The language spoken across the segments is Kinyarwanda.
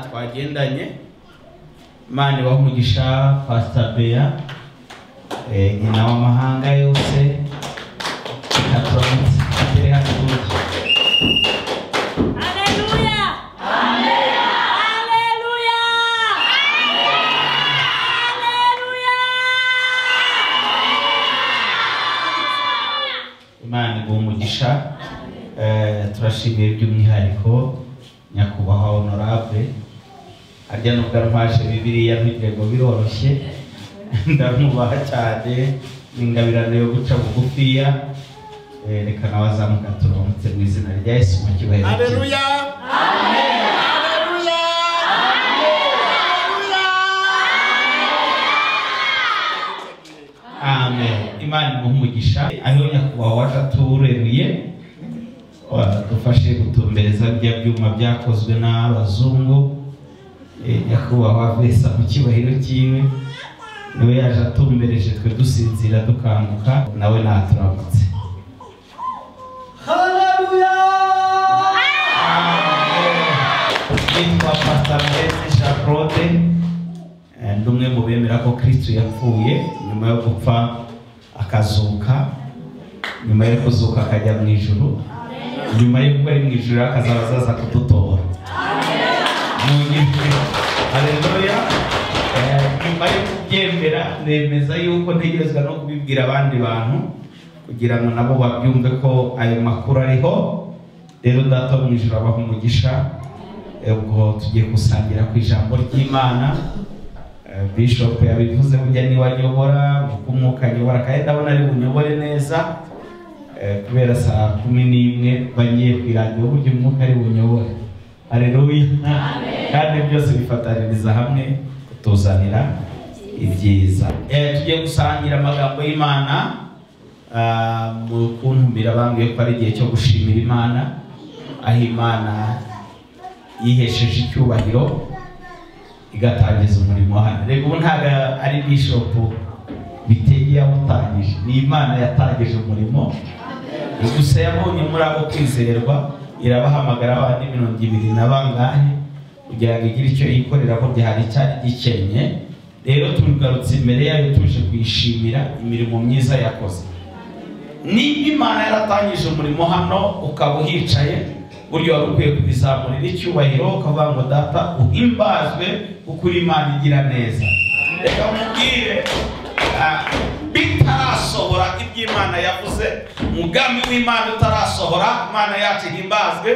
twagendanye imana ibaha umugisha pasita beya eh, nyina w'amahanga yose katonzi atere hatuje Haleluya! Haleluya! Haleluya! imana iguha umugisha Eh, turashimiye by'umwihariko nyakubahwa honorable harya nubwo arwaje bibiriya ntugire ngo biroroshye ndamubaha cyane n'ingabirano yo guca bugufiya Eh, reka nawe azamuka turamutse mu izina rya yesu mu cyubahiro cye. Haleluya. Haleluya. amen imana iguha umugisha ariho nyakubahwa wacu atureruye wadufashe gutumbereza bya byuma byakozwe n'abazungu Eh, nyakubahwa vesa ku cyubahiro cyiwe niwe yaje atumbereje twe dusinzira dukanguka nawe naturamutse yitwa pasita mbese charlotte Eh, ndi umwe mu bemera ko kristo yapfuye nyuma yo gupfa akazuka nyuma yo kuzuka akajya mu ijuru nyuma yo kuba ari mu ijuru akazaba azaza kudutora mu nyijuru haleluya Eh, nyuma yo kubyemera nemeza yuko ntegerezwa no kubibwira abandi bantu kugira ngo nabo babyumve ko ayo makuru ariho rero data wo mu ijuru abaha umugisha ubwo tugiye gusangira ku ijambo ry'imana Eh, bishop yabivuze burya niwe anyobora uko umwuka anyobora kandi ndabona ari bunyobore neza Eh, kubera saa kumi n'imwe bagiye ku iradiyo burya umwuka ari bunyobore hareruya kandi byose bifataniriza hamwe kutuzanira ibyiza Eh, tugiye gusangira amagambo y'imana Ah, mu kuntumbira bambwiye ko ari igihe cyo gushimira imana aho imana yihesheje icyubahiro igatangiza umurimo hano reka ubu ntabwo ari bishopu bitege yawutangije ni imana yatangije umurimo gusa yabonye muri abo kwizerwa irabahamagara abandi mirongo ibiri na bangahe kugira ngo igire icyo yikorera ko hari icyari gikenye rero tugarutse imbere yayo tuje kuyishimira imirimo myiza yakoze nimba imana yaratangije umurimo hano ukaba uhicaye buryo wari ukwiye kubizamurira icyubahiro ukavuga ngo data uhimbazwe kuko uri imana igira neza reka mubwire ah, bitarasohora ibyo imana yavuze umugambi w'imana utarasohora imana yacu ihimbazwe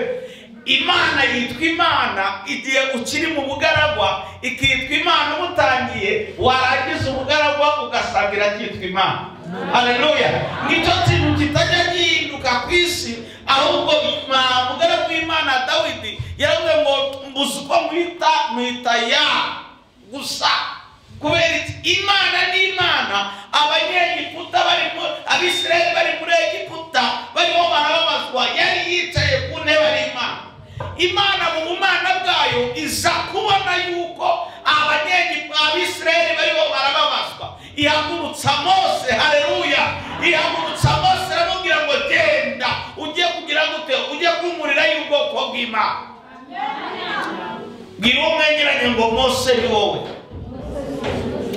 imana yitwa imana igihe ukiri mu bugaragwa ikitwa imana ubutangiye warangiza ubugaragwa ugasanga iracyitwa imana haleluya nicyo kintu kitajya gihinduka ku isi ahubwo mugore w'imana dawidi yaravuze ngo mbuze uko mwita mwita ya gusa kubera iki imana ni imana abanyegiputa barimo abisirayeli bari muri egiputa barimo barababazwa yari yicaye ku ntebe ari imana imana mu bumana bwayo iza kubona yuko abanyegiputa abisirayeli bariho barababazwa ihagurutsa mose hareruya ihagurutsa mose aramubwira ngo genda ujye kugira gute ujye kumurira y'ubwoko bw'imana bwira uwo mwegeranye ngo mose ni wowe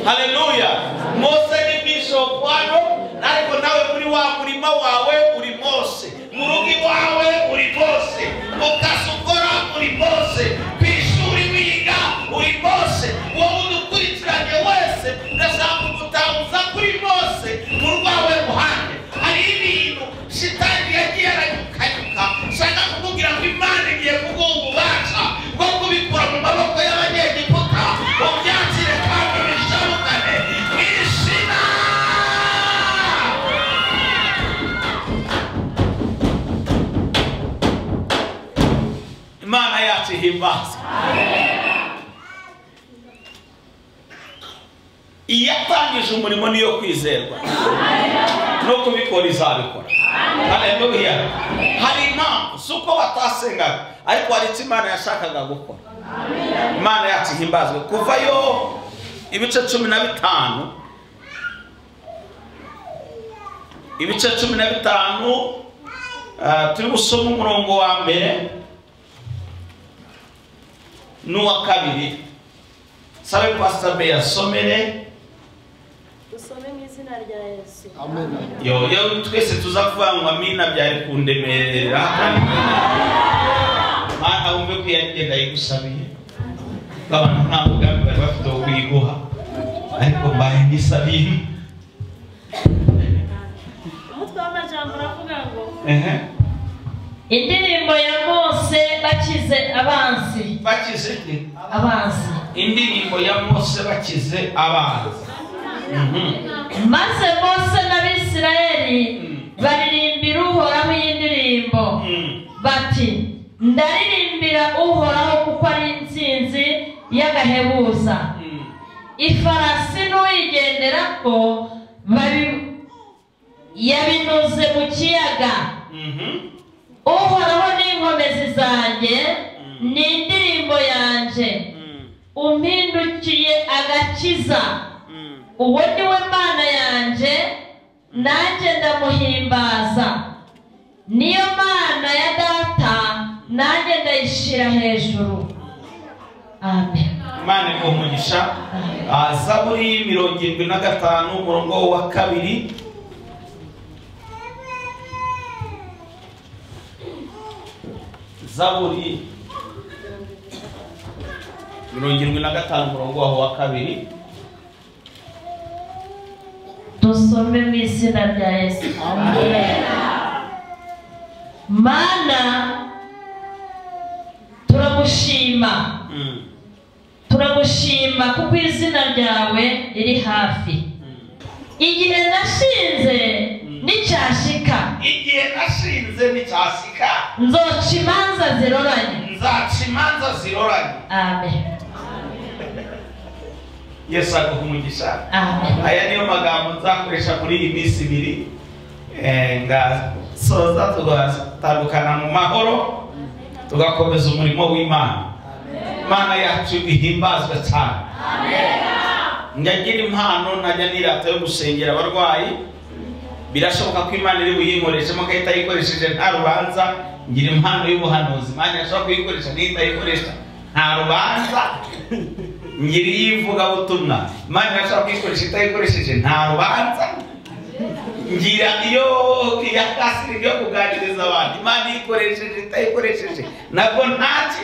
haleluya mose ni bishop hano ariko nawe muri wa murima wawe uri mose mu rugo iwawe uri mose mu kazi ukora uri mose ku ishuri wiga uri mose wowe udukurikiranye wese ndashaka kuri mose mu rwawe ruhande hari ibintu shitani yagiye aranyukanyuka shaka kukubwira ngo imana igiye kuguha ububasha bwo kubikura mu maboko y'abanyegiputa ubyakire kandi bishabukane mu izina imana yacu ihimbazwe iyatangije umurimo niyo kwizerwa no kubikora izabikora haleluya hari impamvu si uko batasengaga ariko hari icyo imana yashakaga gukora imana yacu ihimbazwe kuvayo ibice cumi na bitanu ibice cumi na bitanu ah, turi gusoma umurongo wa mbere n'uwa kabiri sabe pastor be yasomere dusome mu izina rya yesu Amen. yo yo twese tuza kuvuga ngo amina byari kundemerera kandi mana wumve ko yagenda yigusabiye abantu nta mugambi bari bafite wo kuyiguha ariko mbaye ngisabiye umutwe w'amajambo uravuga ngo ehe indirimbo ya mose bakize abanzi bakize ni abanzi indirimbo ya mose bakize abanza maze mose n'abisirayeli baririmbira uhoraho iyi ndirimbo bati ndaririmbira uhoraho kuko ari insinzi y'agahebuza ifarasi n'uyigenderaho babi- yabinoze mu kiyaga uhoraho n'inkomezi zanjye ni indirimbo yanjye umpindukiye agakiza uwo ni we mana yanjye nanjye ndamuhimbaza niyo mana ya data nanjye ndayishyira hejuru amen imana iguha umugisha Ah, zaburi mirongo irindwi na gatanu umurongo wa kabiri zaburi mirongo irindwi na gatanu umurongo waho wa kabiri dusome mu izina rya yesu mana turagushima Mm, turagushima kuko izina ryawe riri hafi mm. igihe nashinze n'icyashika igihe nashinze nticyasika nzoca imanza ziroranye nzaca imanza ziroranye amen yesu aguha umugisha amen aya niyo magambo nzakoresha muri iyi minsi ibiri Eh, ngasoza tugatandukana mu mahoro tugakomeza umurimo w'imana imana yacu ihimbazwe cyane njya ngira impano najya nirata yo gusengera abarwayi birashoboka ko imana iri buyinkoreshemo igahita ayikoresheje nta rubanza ngira impano y'ubuhanuzi imana yashobora kuyikoresha n'itayikoresha nta rubanza ngira iy'ivugabutumwa imana irashobora kuyikoresha itayikoresheje nta rubanza ngira iyo iya kasiri yo kuganiriza abantu imana iyikoresheje itayikoresheje nabwo ntaki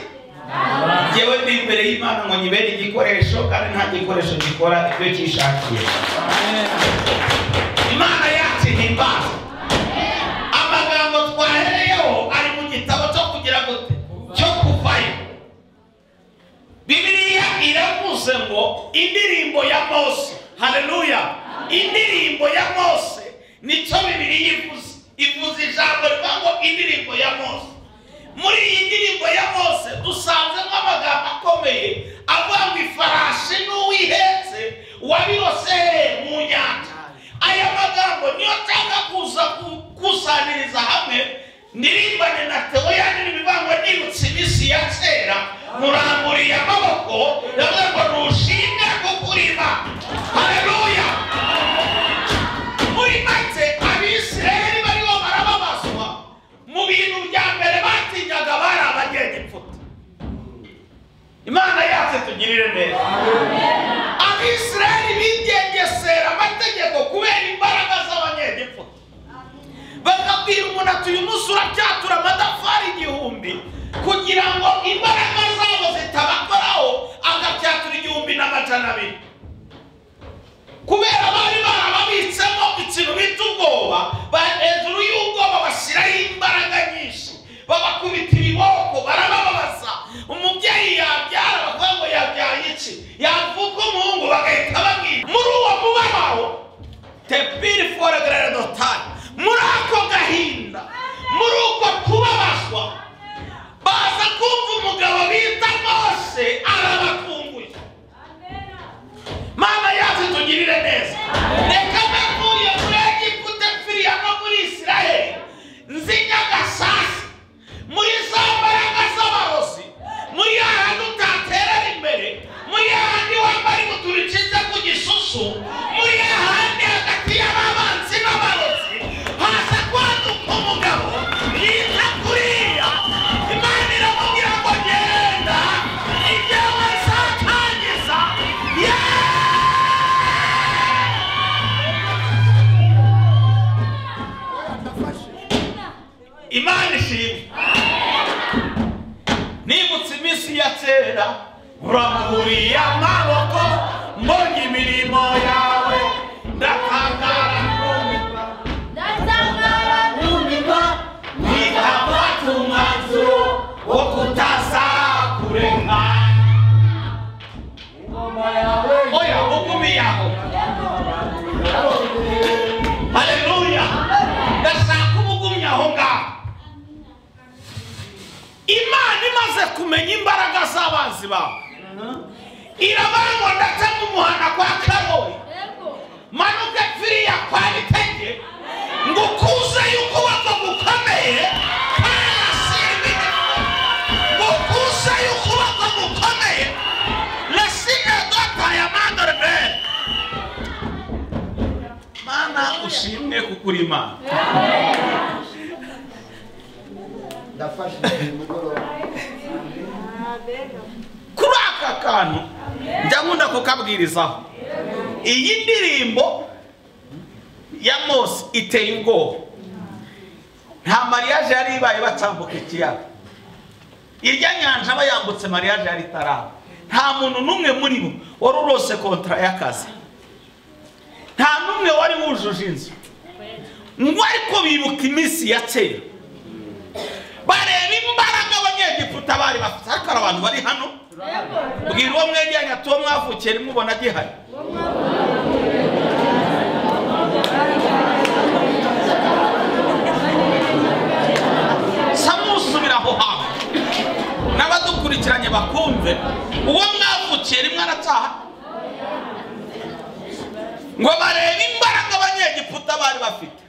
ngewe ndi imbere y'imana ngo nyibere igikoresho kandi nta gikoresho gikora ibyo cyishakiye imana yacu ihimbaza amagambo twahereyeho ari mu gitabo cyo kugira gute cyo kuvayo bibiliya iravuze ngo indirimbo ya mose haleluya indirimbo ya mose nicyo bibiliya ivuze ivuze ijambo rivuga ngo indirimbo ya mose muri iyi ndirimbo ya mose dusanzemo amagambo akomeye avuga ngo ifarashi n'uwihetse wabiroseye mu nyanja aya magambo niyo nshaka kuza gukusanyiriza hamwe ndirimbane na teoya n'ibivango nibutse iminsi ya kera muramburiye amaboko ndavuga ngo ntushimwe kuko uri Imana haleluya muri make abisirayeli bariho barababazwa mu bintu bya mbere batinyaga bari abagenda imfuta imana yacu tugirire neza abisirayeli bigengesera amategeko kubera imbaraga z'abanyegipfuta bakabwira umuntu ati uyu munsi uracyatura amatafari igihumbi kugira ngo imbaraga zabo zitabakoraho agacyatura igihumbi n'amajana abiri kubera bari barababitsemo ikintu bita ubwoba ba- hejuru y'ubwoba bashyiraho imbaraga nyinshi babakubita ibiboko barabababaza umubyeyi yabyara bakavuga ngo yabyaye iki yavuka umuhungu bagahita babwira muri uwo mubabaro tepiri fore gerere dotari muri ako gahinda muri uko kubabazwa baza kumva umugabo bita mose arabakunguye mana yacu tugirire neza reka navuye muri egiputa mfiriya no muri isiraheli nzinya gasasi muri za mbaraga z'abarozi muri ahantu utaterera imbere muri ahandi wambara ibutura ucize ku gisusu muri ahandi hagati y'ababanzi n'abarozi ishimwe nimutse iminsi ya kera urambuye amaboko mbonye imirimo yawe ndakangara nkumirwa nkumirwa ntikafata umwanzuro wo kutazakurenganya oya ugumiye aho haleluya ndashaka uba ugumye aho ngaho imana imaze kumenya imbaraga z'abanzi bawe irabangwa ndetse n'umuhana kwa karori manuke pfiriya kwa bitege ngo ukuze y'ukuboko gukomeye karasirire ngo ukuze y'ukuboko gukomeye rasine dota ya mandoribere mana ushimwe kuko uri imana ndafashe uyu mugoroba kuri aka kantu njya nkunda kukabwirizaho iyi ndirimbo ya mose iteye ubwoba nta mariyaje yari ibaye bacambuka ikiyaga irya nyanja bayambutse mariyaje yari itaraba nta muntu n'umwe muri bo wari urose kontara y'akazi nta n'umwe wari wujuje inzu ngo ariko bibuka iminsi ya kera bareba imbaraga abanyegiputa bari bafite ariko hari abantu bari hano bwira uwo mwegeranye ati uwo mwavukiye nimubona agihari samusubira aho hantu n'abadukurikiranye bakumve uwo mwavukiye rimwe arataha ngo barebe imbaraga abanyegiputa bari bafite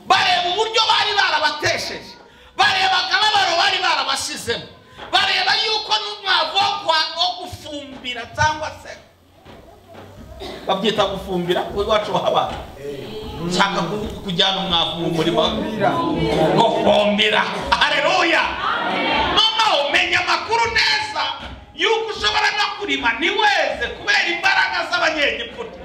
bareba uburyo bari barabatesheje bareba akababaro bari barabashyizemo bareba yuko n'umwavu wo kwa- wo gufumbira cyangwa se babyita gufumbira kuko iwacu bahabara nshaka kuvuga kujyana umwavu mu murima gufumbira hareruya noneho umenya amakuru neza yuko ushobora no kurima ntiweze kubera imbaraga z'abanyegiputa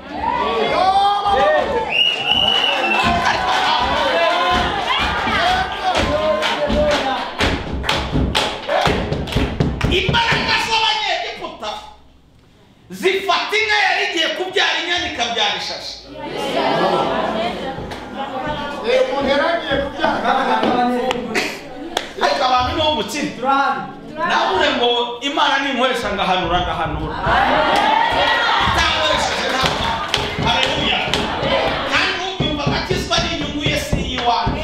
imbaraga z'abanyegiputa zifata inka yari igiye kubyara inyana ikabyara ishashi reba umuntu yaragiye kubyanga ariko abantu ni wo mukino navuze ngo imana ninkoresha ngahanura ngahanura itankoresheje ntabwo hareruya kandi ubyumva akakizwa n'inyungu ye si iyiwanyu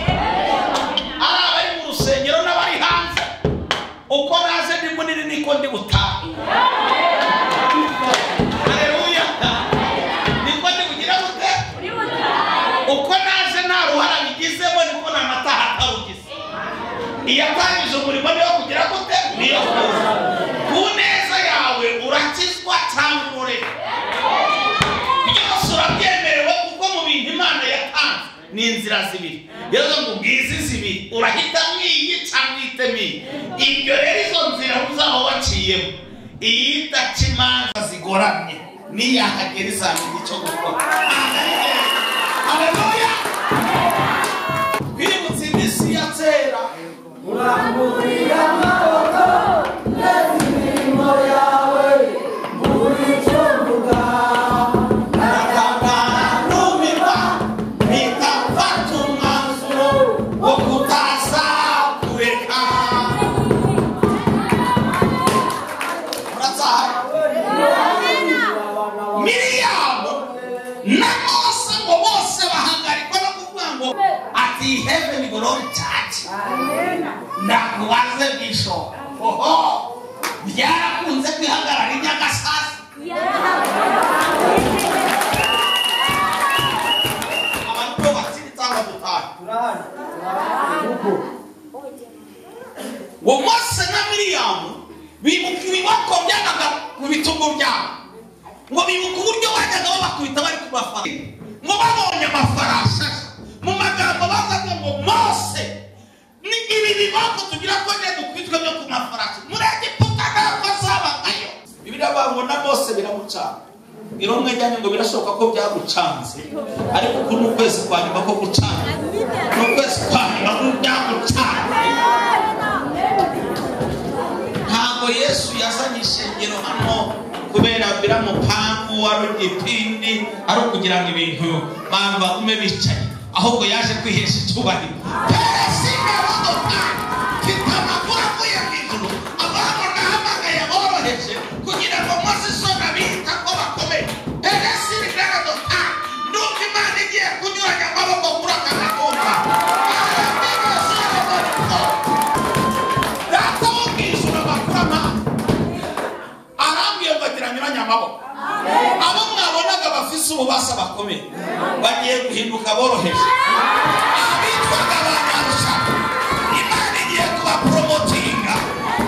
ari abari mu rusengero n'abari hanze uko naze ndi munini niko ndi butahe hareruya niko ndi bugire bute uko naje nta ruhara bigizemo niko nta mata hatarugize iyatangije umurimo niyo kugira gute niyo kuza ku neza yawe urakizwa cyangwa urureka byose urabyemerewe kuko mu bintu imana yatanze ni inzira zibiri rero ngo ubwize zibiri urahitamo iyi cyangwa uhitamo iyi ibyo rero izo nzira uzaba waciyemo iyi idaca imanza zigoramye niyahagera izamenya icyo gukora Haleluya! Twibutse iminsi ya kera Heaven will not touch. Ndakubaze bishora. Oho! Byarakunze kwihagarara inyagasazi. abantu bakiri cyangwa dutahe uwo mose na miriyamu bibuka ibiboko byajyaga mu bitugu byabo ngo bibuka uburyo bajyaga babakubita bari kubafata ngo babonye amafarasi mu magambo bavuga ngo mose ni ibi biboko tugira ko ne dukwitwe byo ku mafarasi muri egiputa ntabwo zabagayo bibiliya bavuga na mose biramucana iromwe ryanyu ngo birashoboka ko byagucanze ariko uku ni ukwezi kwa nyuma ko gucana ni ukwezi kwa nyuma ko byagucanze umpangu ari igipindi ari ukugira ngo ibintu bantu bagume bicaye ahubwo yaje kwihesha icyubahiro perezida w'adoka mfite amakuru avuye mu ijuru abantu nahamagaye boroheje kugira ngo mose isoni abita ko bakomeye perezida w'adoka nuko imana igiye kunyuranya amaboko kuri aka kagomba data wo mu ijuru bakora amahanga arambwiye ngo ageranyuranye amaboko abo mwabonaga bafite ububasha bakomeye bagiye guhinduka boroheje abitwaga ba nyarusha imana igiye kubaporomotinga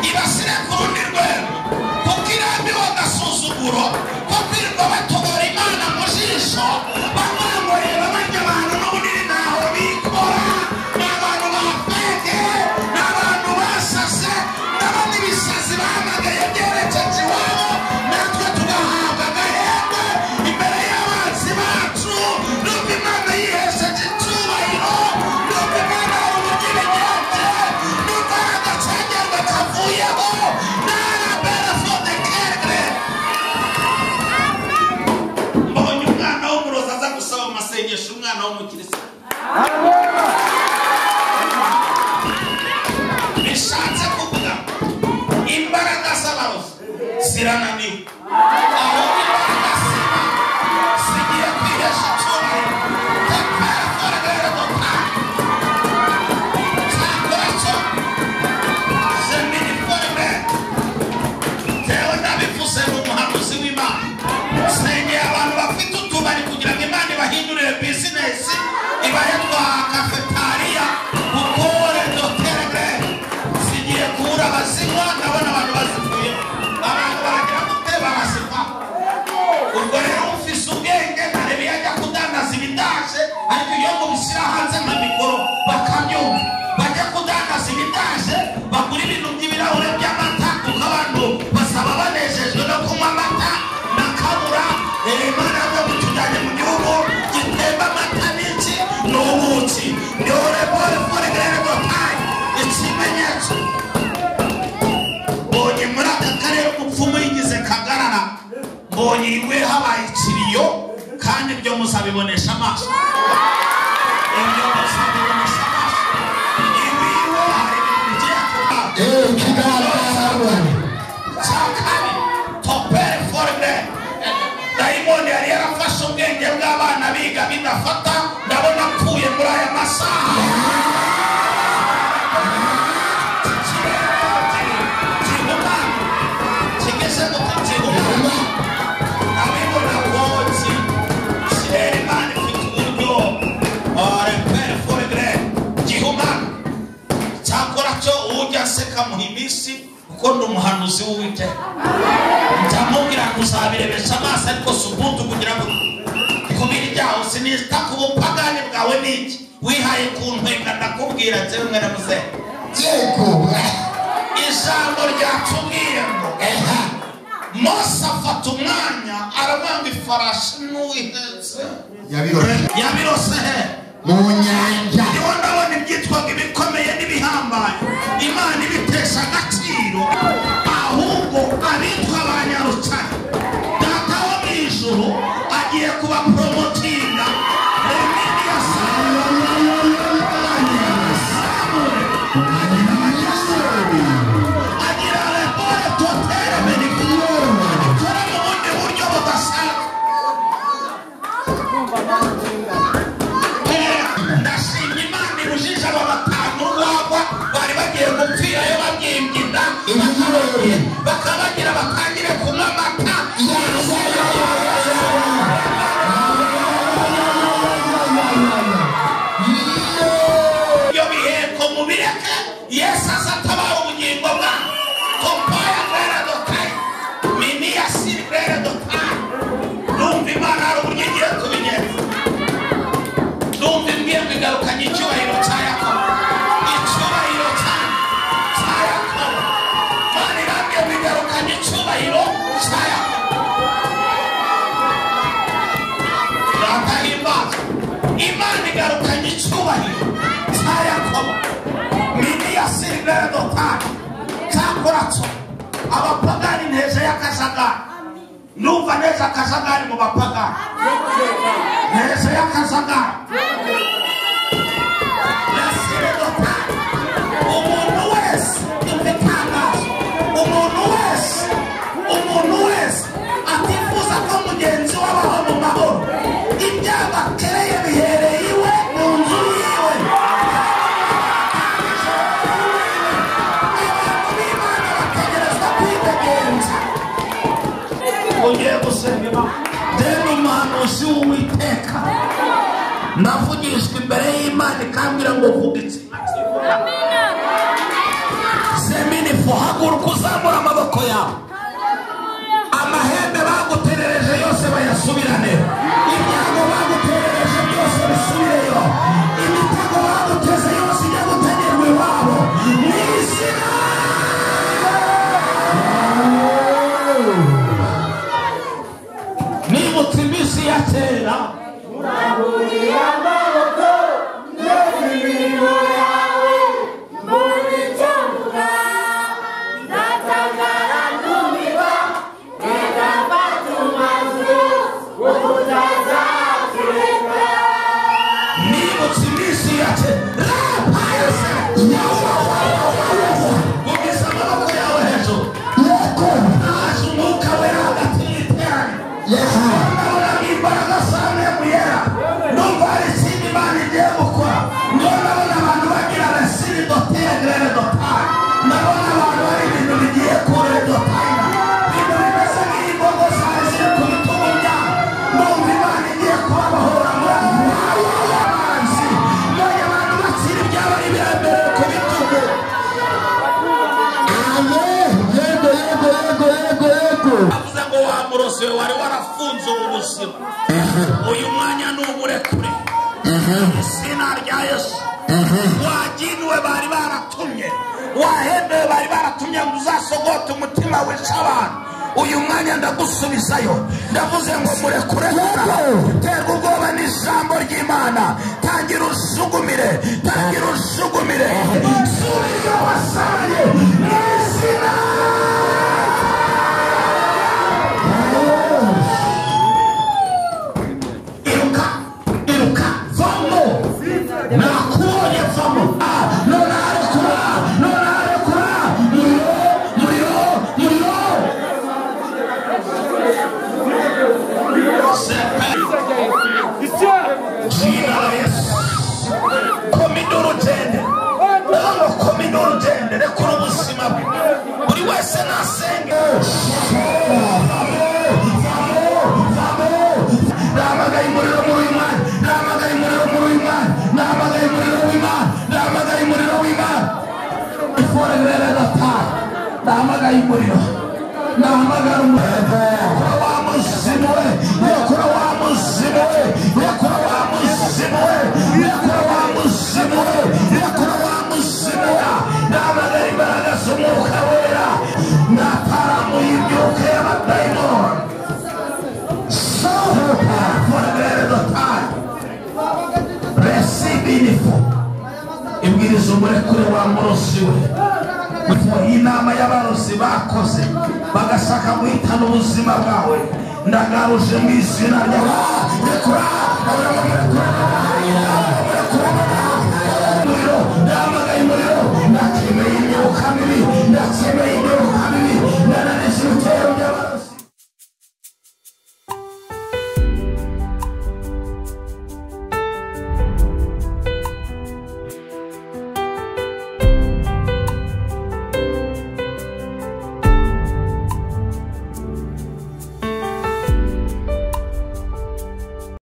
ibasire ku rundi rwego kuko irambiwe agasuzuguro ko kwirirwa batobora imana mu jisho bamwangorera barya abantu n'ubunini ntaho bikora ni abantu bafege ni abantu basase n'abandi bisazi bahamagaye byerekeje iwabo natwe tugahabwa agahembe imbere y'abanzi bacu nuko imana yihesheje icyubahiro nuko imana hari ubugirigenge nuko hari agacengerwa kavuyeho n'arabere fode kegre mbonye umwana w'umurozi aza gusaba mu masengesho umwana w'umukirisitu bishatse kuvuga imbaraga z'abarozi zirananiwe ahubwo imbaraga z'imana zigiye kwihesha icyubahiro tekere kore rero dutanga zakora cyo zemini kore mbere Jewe ndabivuze ni umuhanuzi w'Imana. Sengera abantu bafite utubari kugira ngo Imana ibahindurire bizinesi, ibahe twa kafetariya, gukore dotere, zigiye kubura abazinywa, ndabona abantu bazikuye. Abantu baragira gute barazinywa. Ubwo rero ufise ubwenge ntarebe iyo ajya kudandaza ibidaje, ariko iyo ngo bishyira hanze nka mikoro bakabyumva. Bajya kudandaza ibidaje, bagura ibintu by'ibirahure by'amata, kuko abantu basaba banejejwe no kunywa amata na kabura. Eh, Imana yavuze ngo itujyanye mu gihugu gitemba amata n'iki n'ubuki. Ni urepore for grego time. Ikimenyetso. Mbonye muri aka karere umupfumu yigize kagarara. Mbonye iwe habaye ikiriyo kandi ibyo muzabibonesha amaso. Ibyo muzabibonesha amaso. Iwe iwe hari ibintu bigiye kuba. cyakane topere forme dayimoni yari yarafashe ubwenge bw'abana biga bidafata ndabona apfuye muri aya masaha Ikirere kiri- kirihumana. kigeze guta kirihumana. Ndabibona rwose. Kirere Imana ifite uburyo. Ah, repere forme gihumana cyakora cyo ujya aseka mu iminsi kuko ndi umuhanuzi w'uwiteka ndamubwira ngo uzabirebesha amaso ariko si ubuntu kugira ngo ikubiri ryaho sinita ku bupagani bwawe n'iki wihaye ku ntwenga ndakubwira njyewe mwana muzehe ijambo ryatubwiye ngo eha mose afata umwanya aramwanga ifarashi n'uwihetse yabirose hehe niho ndabona ibyitwaga ibikomeye n'ibihambaye imana ibitesha agaciro ahubwo abitwa ba nyarutare data wo mu ijuru agiye kubaporomotinga remini ya samure agira repore totere meniko akora mu bundi buryo budasanzwe ndashimye imana ibujije aba batanu bagwa bari bagiye gupfirayo babyimbye inda bakabagira batangire kunywa amata iyo biheko mubireke yesu aza atabara ubugingo bwabo kompaya grere dotayi miniya siri grere dotayi numva imana hari uburyo igiye kubigenza ndumva imbwebwe igarukanye icyubahiro cya yakobo icyubahiro cya cya yakobo mana irambwebwe igarukanye icyubahiro cya yakobo ratahimbaza imana igarukanye icyubahiro cya yakobo mini ya silivere dotari cyakoratso abapagani nteje y'akajagari numva neza akajagari mu bapagani neza y'akajagari umuntu wese itangazo umuntu wese umuntu wese atifuza ko mugenzi we abaho mu mahoro ibyago atereye bihereye iwe mu nzu yiwe abantu b'imana bategerezwa kwidegenza ugiye gusenga imana deni umuhanuzi w'uwiteka navugishwa imbere y'imana ikambwira ngo vuga iki seminifu haguruka uzamura amaboko yawe amahembe baguterereje yose bayasubirane ibyago baguterereje byose bisubireyo imitego baguteze yose ijya gutegerwa iwabo mu izina nibutse iminsi ya kera nibutse iminsi ya kera rapa yose Ugeza amaboko yawe hejuru haje umwuka wera hagati y'iteraniro ndabona imbaraga zane muyera numva hari ikindi imana igiye gukora niyo ndabona abantu bagira resiri dotegere dotari ndabona abantu bari ibintu bigiye kure dotari ibintu bimeze nk'imbogo zari ziri ku bitugu byabo numva imana igiye kubabahura muri abo bantu b'abanzi none abantu bakira ibyabo ari biremereye ku bitugu avuze ngo wa murozi we wari warafunze ubu buzima uyu mwanya ni uburekure izina rya yesu waginuwe bari baratumye wahembewe bari baratumye ngo uzasogote umutima wica abantu uyu mwanya ndagusubizayo ndavuze ngo murekure hora terwa ubwoba n'ijambo ry'imana tangira usugumire tangira usugumire subiza wasaye mu izina iruka iruka vamo nakubonye vamo Ah, none arekura none arekura muriro muriro muriro jina la yesu komida urugende hano komida urugende rekura ubuzima bwe buri wese nasenge nahamagaye umuriro muri uyu mwanya nahamagaye umuriro muri uyu mwanya nahamagaye umuriro w'imana nahamagaye umuriro w'imana ifore rero gatanu nahamagaye umuriro nahamagara umuriro kura wa muzimu we yakura wa muzimu we yakura wa muzimu we yakura wa muzimu we yakura wa muzimu we nahamagara imbaraga z'umwuka wera nataramuye imyuka y'abadayimoni Salva for the very time. Receive info. Ibwiriza umurekure wa murozi we. Mufuha inama y'abarozi bakoze bagashaka guhitana ubuzima bwawe ndagaruje mu izina rya rekura rekura rekura